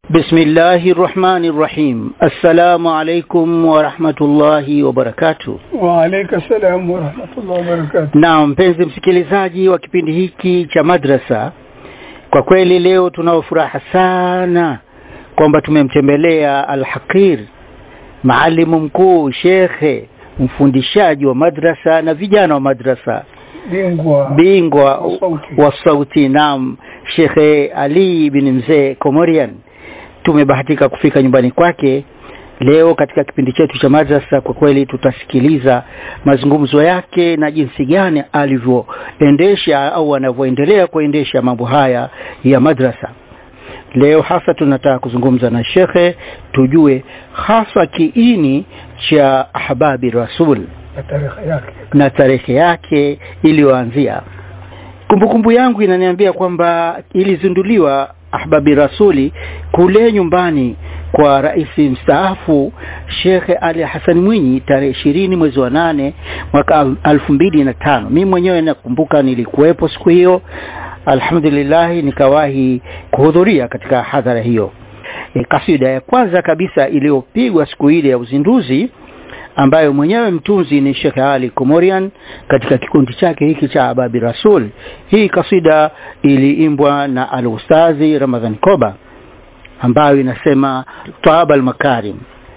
بسم الله الرحمن الرحيم السلام عليكم ورحمة الله وبركاته Waalaikum salam warahmatullahi wabarakatuh. na mpenzi msikilizaji wa kipindi hiki cha madrasa kwa kweli leo tunao furaha sana kwamba tumemtembelea alhaqir maalimu mkuu shekhe mfundishaji wa madrasa na vijana wa madrasa Bingwa bingwa wa sauti. wa sauti nam shekhe ali bin mzee komorian tumebahatika kufika nyumbani kwake leo katika kipindi chetu cha madrasa kwa kweli tutasikiliza mazungumzo yake na jinsi gani alivyoendesha au anavyoendelea kuendesha mambo haya ya madrasa leo hasa tunataka kuzungumza na shekhe tujue hasa kiini cha ahbabi rasul na tarehe yake. na tarehe yake iliyoanzia kumbukumbu yangu inaniambia kwamba ilizinduliwa ahbabi rasuli kule nyumbani kwa rais mstaafu shekhe ali hasani mwinyi tarehe ishirini mwezi wa nane mwaka al- alfu mbili na tano mi mwenyewe nakumbuka nilikuwepo siku hiyo alhamdulillahi nikawahi kuhudhuria katika hadhara hiyo e, kasida ya kwanza kabisa iliyopigwa siku ile ya uzinduzi ambayo mwenyewe mtunzi ni Sheikh Ali Komorian katika kikundi chake hiki cha Ababi Rasul. Hii kasida iliimbwa na al-Ustazi Ramadhan Koba ambayo inasema Taaba al-Makarim.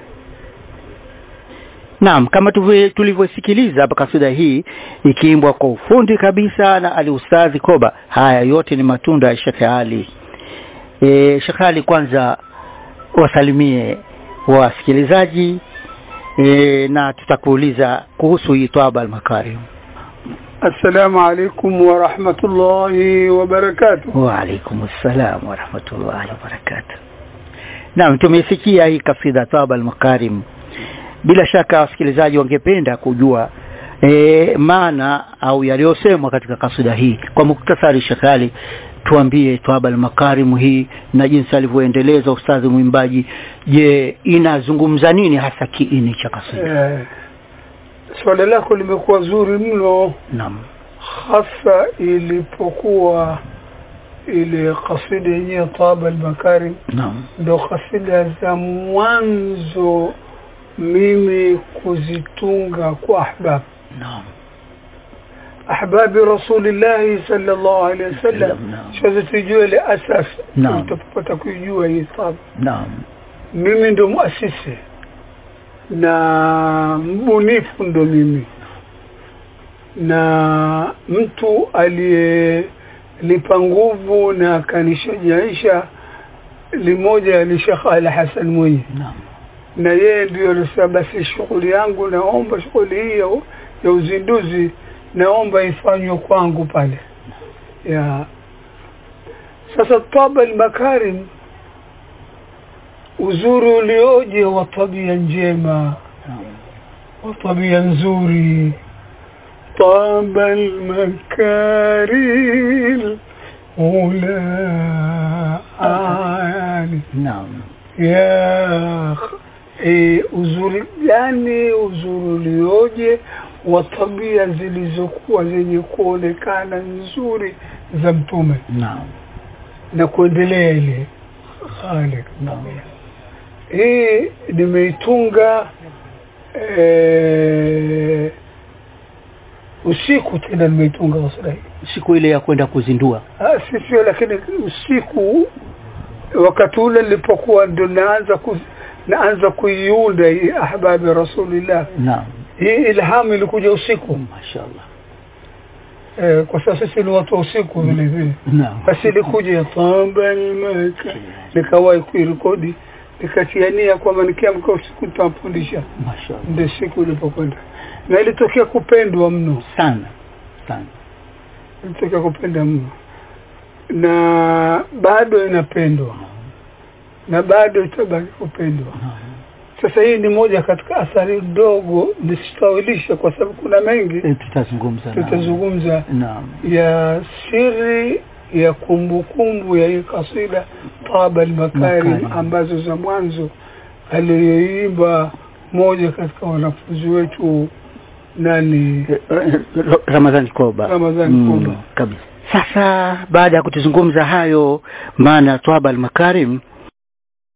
Naam, kama tuvi- tulivyosikiliza hapa kasida hii ikiimbwa kwa ufundi kabisa na al-Ustazi Koba. Haya yote ni matunda ya Sheikh Ali. E, Sheikh Ali kwanza wasalimie wasikilizaji e, na tutakuuliza kuhusu hii Twaba al-Makarim. Assalamu alaikum warahmatullahi wabarakatuh. Wa alaikum assalam wa rahmatullahi wa barakatuh. Naam, tumesikia hii kasida Twaba al-Makarim. Bila shaka wasikilizaji wangependa kujua e, maana au yaliyosemwa katika kasida hii. Kwa muktasari, Shekali, tuambie Twaba al-Makarim hii na jinsi alivyoendeleza ustadhi mwimbaji. Je, inazungumza nini hasa kiini cha kasida? Eh, swala lako limekuwa zuri mno Naam. hasa ilipokuwa ile kasida yenyewe Taba al-Makarim Naam. ndo kasida za mwanzo mimi kuzitunga kwa ahbab Naam. ahbabi rasulillahi sallallahu alaihi wasallam Naam. sasa tujue ile asas Naam. utapata kujua hii Taba Naam. mimi ndo muasisi na mbunifu ndo mimi na mtu aliyelipa nguvu na akanishajaisha limoja ni Sheikh Ali Hassan Mwinyi Naam. na yeye ndio alisema basi shughuli yangu naomba shughuli hii ya, ya uzinduzi naomba ifanywe kwangu pale ya sasa Taba al-Makarim uzuri ulioje wa tabia njema Naam. wa tabia nzuri طاب المكارم أولى عالي Naam. ya e, uzuri gani uzuri ulioje wa tabia zilizokuwa zenye kuonekana nzuri za mtume Naam. na kuendelea ile hali Naam. hii nimeitunga e, usiku tena nimeitunga kasida hii Siku ile ya kwenda kuzindua. Ah, si sio lakini usiku wakati ule nilipokuwa ndo naanza ku, naanza kuiunda hii ahbabi rasulillah Naam. hii ilhamu ilikuja usiku Mashaallah. eh, kwa sasa sisi ni watu wa usiku vile vile Naam. basi ilikuja ya tamba almaka nikawahi kuirekodi nikatiania kwamba nikiamka usiku nitampundisha Mashaallah. ndio siku ilipokwenda na ilitokea kupendwa mno Sana. Sana. ilitokea kupenda mno na bado inapendwa na bado itabaki kupendwa Naam. sasa hii ni moja katika athari ndogo nisitawilisha kwa sababu kuna mengi Eh, Tutazungumza. naam. tutazungumza Naam. ya siri ya kumbukumbu ya hii kasida Taba al-Makarim Makarim. ambazo za mwanzo aliyoimba moja katika wanafunzi wetu nani Eh, eh, Ramadhani Koba. Ramadhani Koba. Kabisa. Sasa baada ya kutuzungumza hayo maana Twaba al-Makarim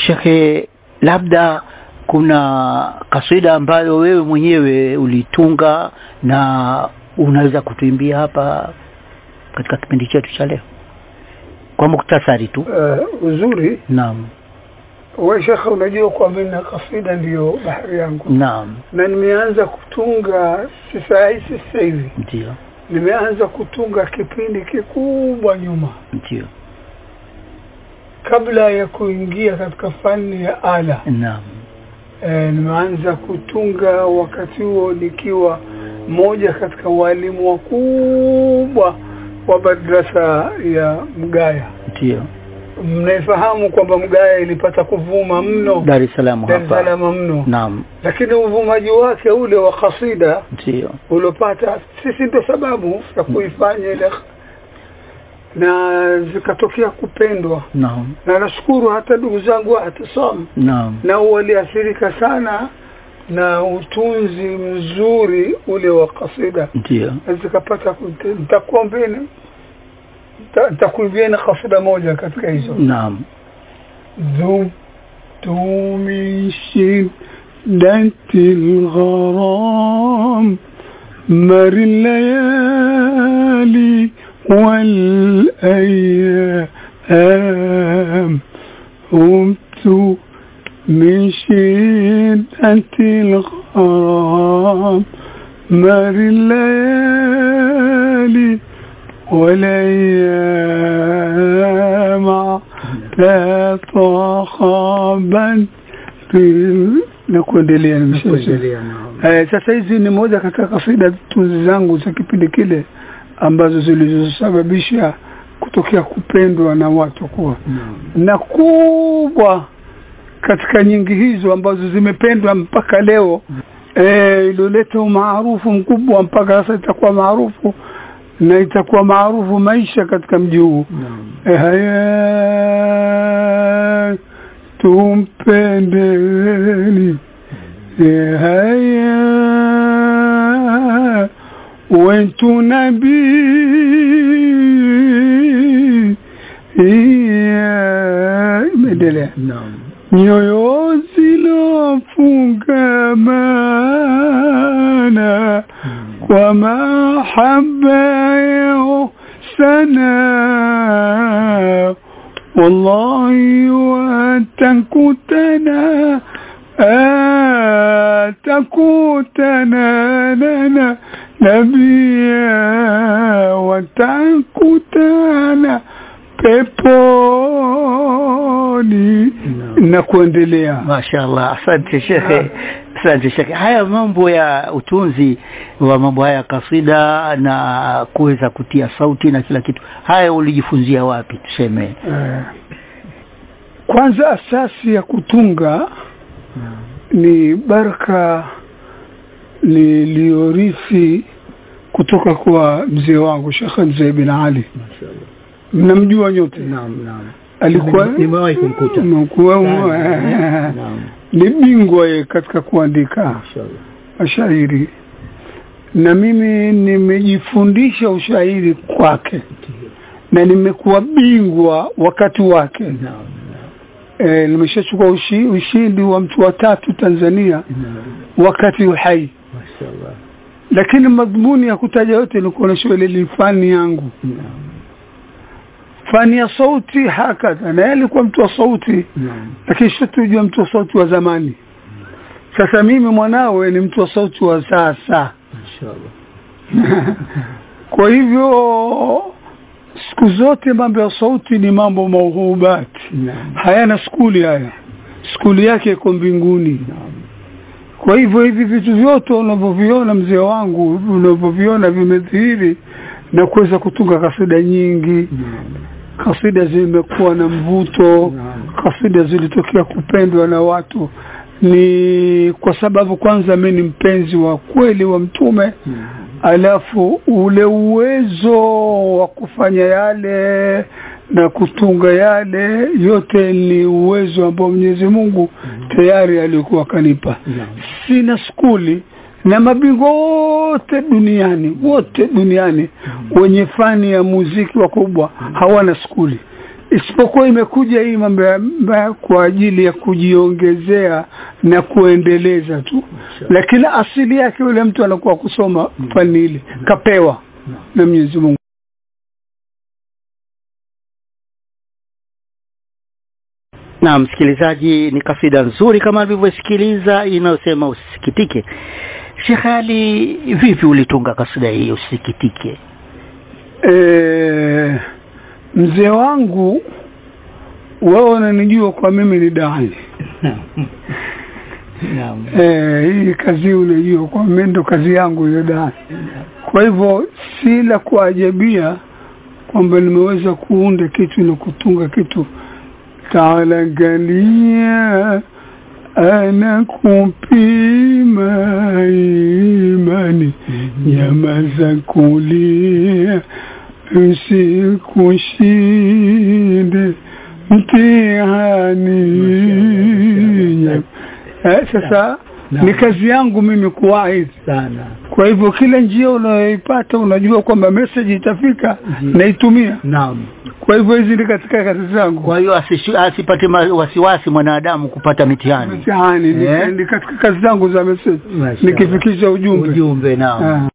shekhe labda kuna kasida ambayo wewe mwenyewe ulitunga na unaweza kutuimbia hapa katika kipindi chetu cha leo kwa muktasari tu uh, uzuri naam we shekhe unajua kwamba na kasida ndiyo bahari yangu naam na nimeanza kutunga si saa hii si sasa hivi ndio nimeanza kutunga kipindi kikubwa nyuma ndio kabla ya kuingia katika fani ya ala naam e, nimeanza kutunga wakati huo nikiwa mmoja katika walimu wakubwa wa madrasa ya Mgaya. ndio Mnaifahamu kwamba Mgaya ilipata kuvuma mno Dar es Salaam Dar es hapa Salaam mno, naam lakini uvumaji wake ule wa kasida ndio uliopata sisi ndo sababu ya kuifanya ile na zikatokea kupendwa, naam na nashukuru hata ndugu zangu wa Ihtisam naam nao waliathirika sana na utunzi mzuri ule wa kasida ndio na zikapata kute- nitakuambieni nita- nitakuimbieni kasida moja katika hizo naam ذبت من شدة الغرام مر الليالي والأيام قمت من شدة الغرام مر الليالي والأيام لا تخابا na kuendelea nimeshaisha. Eh, sasa hizi ni moja katika kasida tunzi zangu za kipindi kile ambazo zilizosababisha kutokea kupendwa na watu kuwa na kubwa katika nyingi hizo ambazo zimependwa mpaka leo eh, ilioleta umaarufu mkubwa mpaka sasa itakuwa maarufu na itakuwa maarufu maisha katika mji huu Eh, haya tumpendeni Eh, haya wentu nabii Yeah, imeendelea nyoyo zilofungamana kwa mahaba yao sana wallahi watakutana atakutana nana nabia watakutana peponi na kuendelea Mashaallah, asante shekhe, asante shekhe. Haya mambo ya utunzi wa mambo haya ya kasida na kuweza kutia sauti na kila kitu, haya ulijifunzia wapi? Tuseme Eh, kwanza asasi ya kutunga ni baraka niliyorithi kutoka kwa mzee wangu Sheikh Mzee bin Ali, mnamjua nyote. Alikuwa Nimewahi kumkuta. Mkuwa- Naam. ni bingwa ye katika kuandika mashairi, na mimi nimejifundisha ushairi kwake na nimekuwa bingwa wakati wake. E, nimeshachukua ushi, ushindi wa mtu wa tatu Tanzania wakati uhai, lakini madhumuni ya kutaja yote ni kuonyesha ile ni fani yangu, fani ya sauti hakadha, na yeye alikuwa mtu wa sauti, lakini shatujua mtu wa sauti wa zamani. Sasa mimi mwanawe ni mtu wa sauti wa sasa. Kwa hivyo siku zote mambo ya sauti ni mambo mauhubati, hayana skuli haya, skuli yake iko mbinguni. Kwa hivyo hivi vitu vyote unavyoviona mzee wangu, unavyoviona vimedhihiri na kuweza kutunga kasida nyingi. Kasida zimekuwa na mvuto, kasida zilitokea kupendwa na watu, ni kwa sababu kwanza mimi ni mpenzi wa kweli wa Mtume alafu ule uwezo wa kufanya yale na kutunga yale yote ni uwezo ambao Mwenyezi Mungu tayari alikuwa kanipa. Sina skuli na mabingwa wote duniani wote duniani wenye fani ya muziki wakubwa hawana skuli, isipokuwa imekuja hii mambo ya- ma- kwa ajili ya kujiongezea na kuendeleza tu lakini asili yake yule mtu anakuwa kusoma fani ile kapewa na Mwenyezi Mungu na msikilizaji ni kasida nzuri kama alivyosikiliza inayosema usisikitike Sheikh Ali vipi ulitunga kasida hii usisikitike e, mzee wangu wao wananijua kwa mimi ni dai naam e, hii kazi unajua kwa mimi ndo kazi yangu hiyo dai kwa hivyo si la kuajabia kwamba nimeweza kuunda kitu na kutunga kitu taala angalia anakupima imani nyamaza kulia usikushinde mtihani Nyam- eh, sasa ni kazi yangu mimi kuwaidhi sana kwa hivyo kila njia unayoipata unajua kwamba message itafika Ndiyo. naitumia naam kwa hivyo hizi ni katika kazi zangu kwa hiyo asishu- asipate ma- wasiwasi mwanadamu kupata mitihani mtihani ni- Eh? ni katika kazi zangu za message Mashallah. nikifikisha ujumbe ujumbe naam Ah.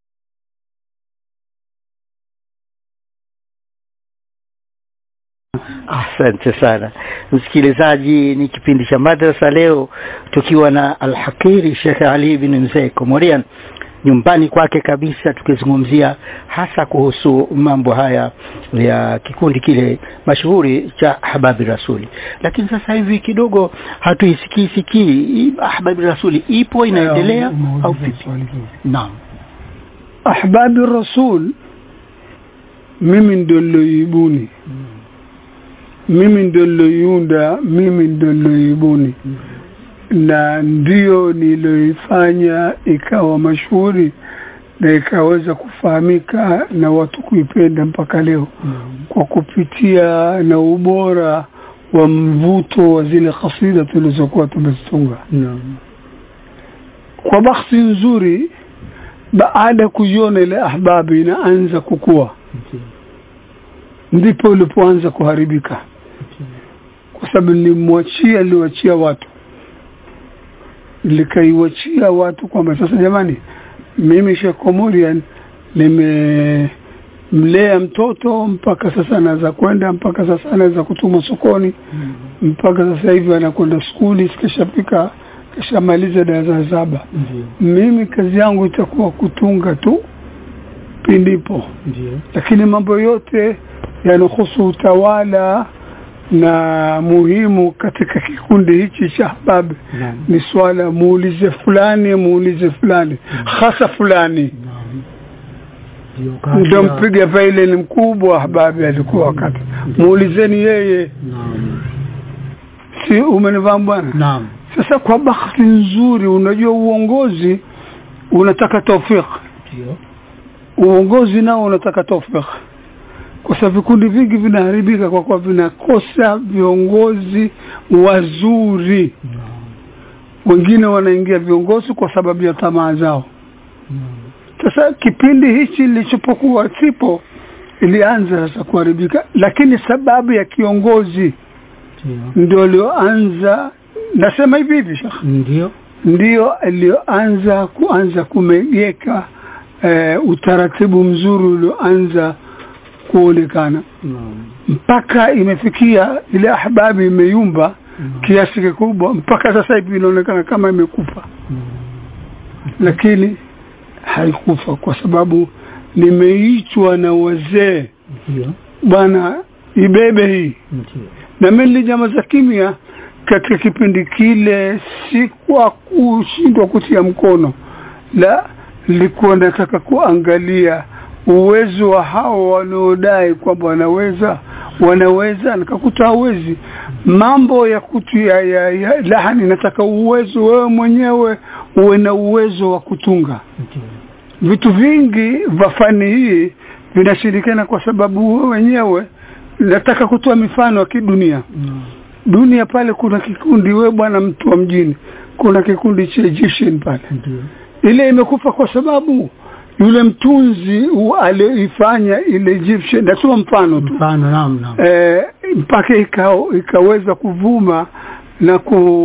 Asante sana msikilizaji, ni kipindi cha madrasa leo tukiwa na Alhakiri Sheikh Ali bin Mzee Komorian nyumbani kwake kabisa, tukizungumzia hasa kuhusu mambo haya ya kikundi kile mashuhuri cha Ahbabi Rasuli. Lakini sasa hivi kidogo hatuisikii sikii hii Ahbabi Rasuli ipo inaendelea Umeuliza au vipi? swali zuri. Naam, ahbabi rasul mimi ndo niloibuni mimi ndo niloiunda mimi ndo niloibuni na ndio niloifanya ikawa mashuhuri na ikaweza kufahamika na watu kuipenda mpaka leo kwa kupitia na ubora wa mvuto wa zile kasida tulizokuwa tumezitunga naam kwa bahati nzuri baada ya kuiona ile ahbabi inaanza kukua Ndiyo. ndipo ulipoanza kuharibika kwa sababu nilimwachia niliwachia watu likaiwachia watu kwamba sasa jamani mimi Sheikh Komorian nimemlea mtoto mpaka sasa anaweza kwenda mpaka sasa anaweza kutuma sokoni mpaka sasa hivi anakwenda skuli kishapika kishamaliza darasa saba Ndiyo. mimi kazi yangu itakuwa kutunga tu pindipo Ndiyo. lakini mambo yote yanahusu utawala na muhimu katika kikundi hichi cha ahbab Naam. ni swala muulize fulani muulize fulani hasa fulani Naam. Ndiyo, kati ndio ya- mpiga faile ni mkubwa ahbabi alikuwa wakati muulizeni yeye Naam. si umenifahamu bwana Naam. sasa kwa bahati nzuri unajua uongozi unataka taufiki Ndiyo. uongozi nao unataka taufiki kwa sababu vikundi vingi vinaharibika kwa kuwa vinakosa viongozi wazuri Naam. wengine wanaingia viongozi kwa sababu ya tamaa zao Naam. sasa kipindi hichi lilichopokuwa sipo ilianza sasa kuharibika lakini sababu ya kiongozi Ndiyo. ndio alioanza nasema hivi hivi shekh Ndiyo. ndio aliyoanza kuanza kumegeka eh, utaratibu mzuri ulioanza kuonekana Naam. mpaka imefikia ile ahbabi imeyumba Naam. kiasi kikubwa mpaka sasa hivi inaonekana kama imekufa Naam. lakini haikufa kwa sababu nimeitwa na wazee Ndiyo. bwana ibebe hii Ndiyo. na mimi nilinyamaza kimya katika kipindi kile si kwa kushindwa kutia mkono la nilikuwa nataka kuangalia uwezo wa hao wanaodai kwamba wanaweza wanaweza nikakuta hawezi mambo ya kutia ya, ya lahani nataka uwezo wewe mwenyewe uwe na uwezo wa kutunga Ndiyo. vitu vingi vya fani hii vinashirikana kwa sababu wewe wenyewe nataka kutoa mifano ya kidunia Naam. dunia pale kuna kikundi we bwana mtu wa mjini kuna kikundi cha Egyptian pale Ndiyo. ile imekufa kwa sababu yule mtunzi u- aliyoifanya ile Egyptian natoa mfano tu Mfano naam naam. eh, mpaka ika, ikaweza kuvuma na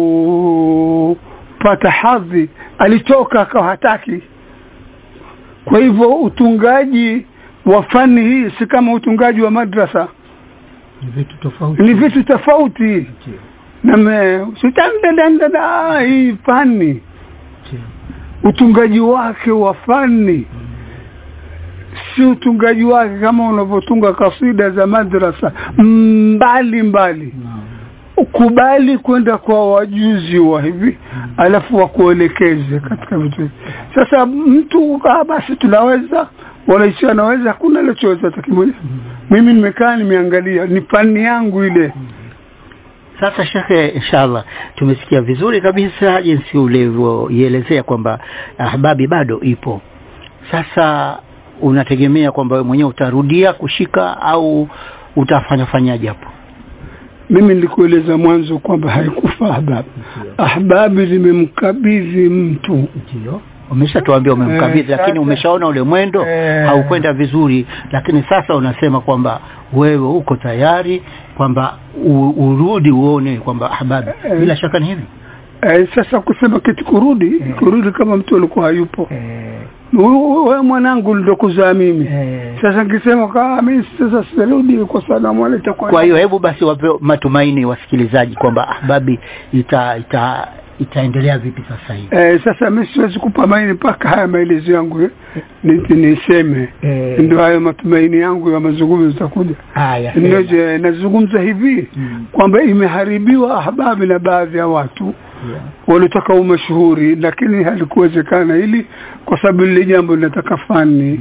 kupata hadhi alitoka akawa hataki kwa hivyo utungaji wa fani hii si kama utungaji wa madrasa ni vitu tofauti ni vitu tofauti Ndio, name sitandadandada hii fani ndio. utungaji wake wa fani si utungaji wake kama unavyotunga kasida za madrasa mbali mbali Naam. kubali kwenda kwa wajuzi wa hivi alafu wakuelekeze katika vitu hivi sasa mtu ah, basi tunaweza walaisi anaweza hakuna alichoweza hata kimoja mimi nimekaa nimeangalia ni fani yangu ile Sasa shekhe, inshallah tumesikia vizuri kabisa jinsi ulivyoielezea kwamba ahbabi bado ipo. Sasa unategemea kwamba wewe mwenyewe utarudia kushika au utafanya fanyaje hapo? mimi nilikueleza mwanzo kwamba haikufa ahbabi ahbabi limemkabidhi mtu Ndio. Umeshatuambia umemkabidhi, Eh, lakini sasa- umeshaona ule mwendo Eh. haukwenda vizuri, lakini sasa unasema kwamba wewe uko tayari kwamba u- urudi uone kwamba ahbabi, Eh. bila shaka ni hivi eh, sasa kusema kitu kurudi kurudi kama mtu alikuwa hayupo wewe mwanangu ndo kuzaa mimi sasa nikisema kama mimi sasa sirudi kwa salamu alaykum Kwa hiyo hebu basi wape matumaini wasikilizaji kwamba ahbabi ita, ita itaendelea vipi sasa hivi. Eh, sasa mimi siwezi kupa maini mpaka haya maelezo yangu eh, ni- niseme Eh. ndio hayo matumaini yangu ya mazungumzo yatakuja Haya, ndio sema. je, nazungumza hivi Mm. kwamba imeharibiwa ahbabi na baadhi ya watu Yeah. walitaka umashuhuri lakini halikuwezekana hili kwa sababu lile jambo linataka fani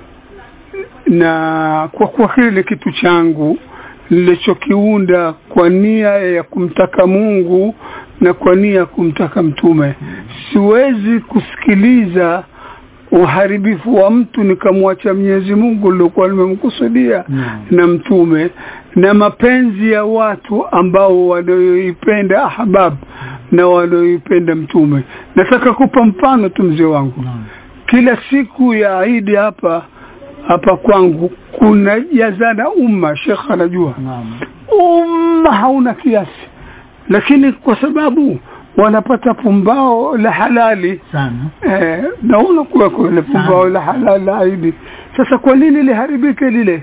na kwa kuwa kile ni kitu changu nilichokiunda kwa nia ya kumtaka Mungu na kwa nia ya kumtaka mtume siwezi kusikiliza uharibifu wa mtu nikamwacha Mwenyezi Mungu nilikuwa nimemkusudia Naam. na mtume na mapenzi ya watu ambao wanayoipenda ahbab na wanayoipenda mtume nataka kupa mfano tu mzee wangu Naam. kila siku ya Idi hapa hapa kwangu kuna jazana umma shekh anajua Naam. umma hauna kiasi lakini kwa sababu wanapata pumbao la halali Sana. eh, naona kuwa kule pumbao la halali la Idi sasa kwa nini liharibike lile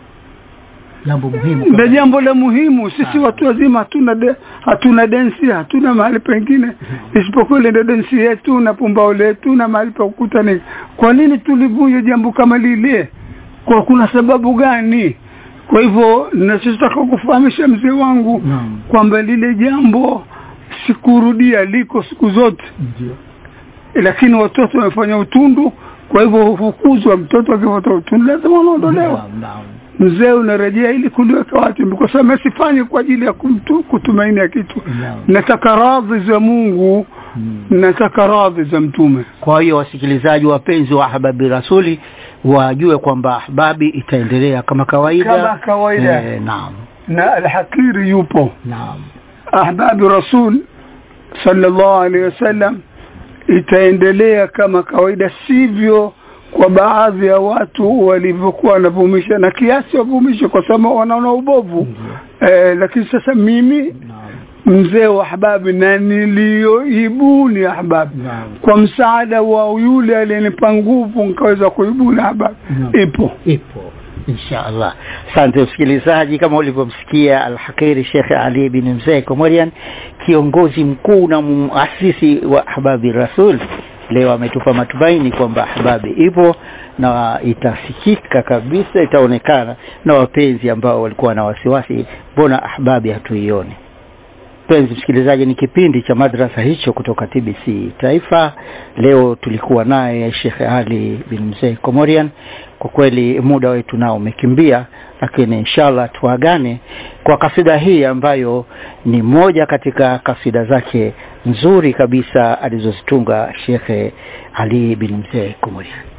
Jambo muhimu. na jambo la muhimu sisi watu wazima hatuna de, hatuna densi hatuna mahali pengine isipokuwa ile ndio densi yetu na pumbao letu na mahali pa kukutana kwa nini tulivunje jambo kama lile kwa kuna sababu gani kwa hivyo nachotaka kufahamisha mzee wangu Naam. kwamba lile jambo sikurudia liko siku zote Ndio. lakini watoto wamefanya utundu kwa hivyo hufukuzwa mtoto akipata utundu lazima unaondolewa Naam, naam. mzee unarejea ili kuliweka watu kwa sababu asifanye kwa ajili ya kumtu, kutumaini ya kitu Naam. nataka radhi za Mungu Mm. nataka radhi za mtume Kwa hiyo wasikilizaji wapenzi wa Ahbabi Rasuli wajue kwamba Ahbabi itaendelea kama kawaida. Kama kawaida. Eh, naam. na alhakiri yupo Naam. ahbabi rasul sallallahu alaihi wasallam itaendelea kama kawaida sivyo kwa baadhi ya watu walivyokuwa wanavumisha na kiasi wavumishe kwa sababu wanaona ubovu eh, lakini sasa mimi Naam. mzee wa ahbabi na niliyoibuni ahbabi Naam. kwa msaada wa yule aliyenipa nguvu nikaweza kuibuni ahbabi Naam. ipo ipo insha allah asante msikilizaji kama ulivyomsikia alhakiri shekhe ali bin mzee komorian kiongozi mkuu na muasisi wa ahbabi rasul leo ametupa matumaini kwamba ahbabi ipo na itasikika kabisa itaonekana na wapenzi ambao walikuwa na wasiwasi mbona ahbabi hatuioni mpenzi msikilizaji ni kipindi cha madrasa hicho kutoka tbc taifa leo tulikuwa naye shekhe ali bin mzee komorian kwa kweli muda wetu nao umekimbia lakini inshallah tuagane kwa kasida hii ambayo ni moja katika kasida zake nzuri kabisa alizozitunga shekhe ali bin mzee komorian